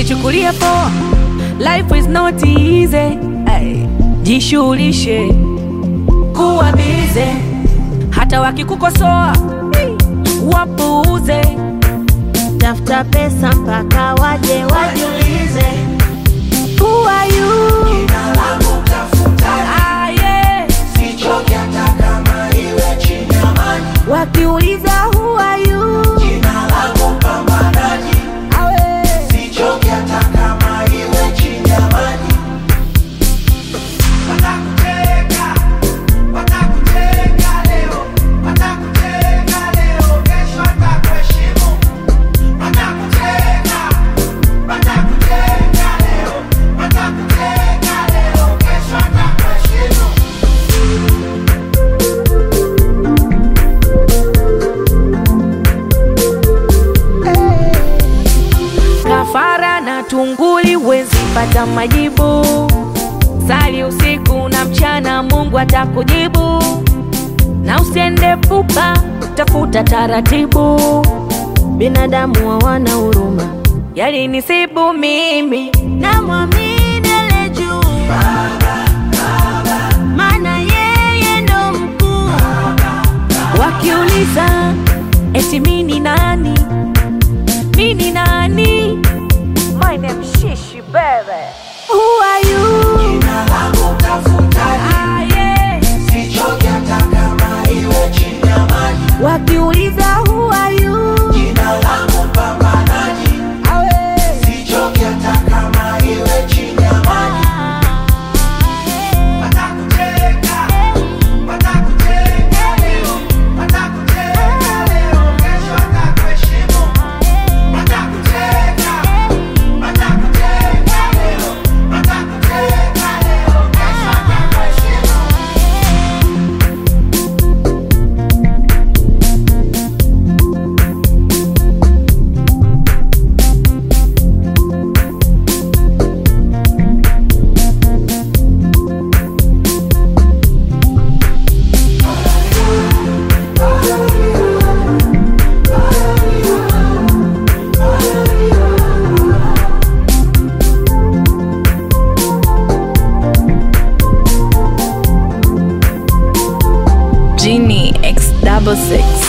usichukulie poa, life is not easy. Ay, jishughulishe kuwa bize, hata wakikukosoa wapuuze. tafuta pesa mpaka waje wajiulize Who are you? Jina langu tafuta, Ah, yeah. sichoki hata kama iwe chini ya maji. wakiuliza who are you Jina langu pambanaji, Awe. sichoki hata kama iwe chini ya maji. Watakuteka, watakuteka leo, watakuteka leo, kesho watakuheshimu. Watakuteka, watakuteka leo, watakuteka leo, kesho watakuheshimu. Kafara na tunguli wezi pata majibu. Sali usiku na mchana, Mungu atakujibu. Na usiende pupa, tafuta taratibu. binadamu hawana huruma Yalinisibu mimi, namwamini ale juu maana yeye ndo mkuu wakiuliza eti mini nani, mini nani? My name Shishi baby. Who are you? Jina langu tafutaji, Ah, yeah. sichoki hata kama iwe chini ya maji. wakiuliza who are you Jina langu pambanaji, Awe. sichoki hata kama iwe chini ya maji. Watakuteka, watakuteka leo, watakuteka leo, kesho watakuheshimu. Watakuteka, watakuteka leo, watakuteka leo, kesho watakuheshimu. Genie X double six.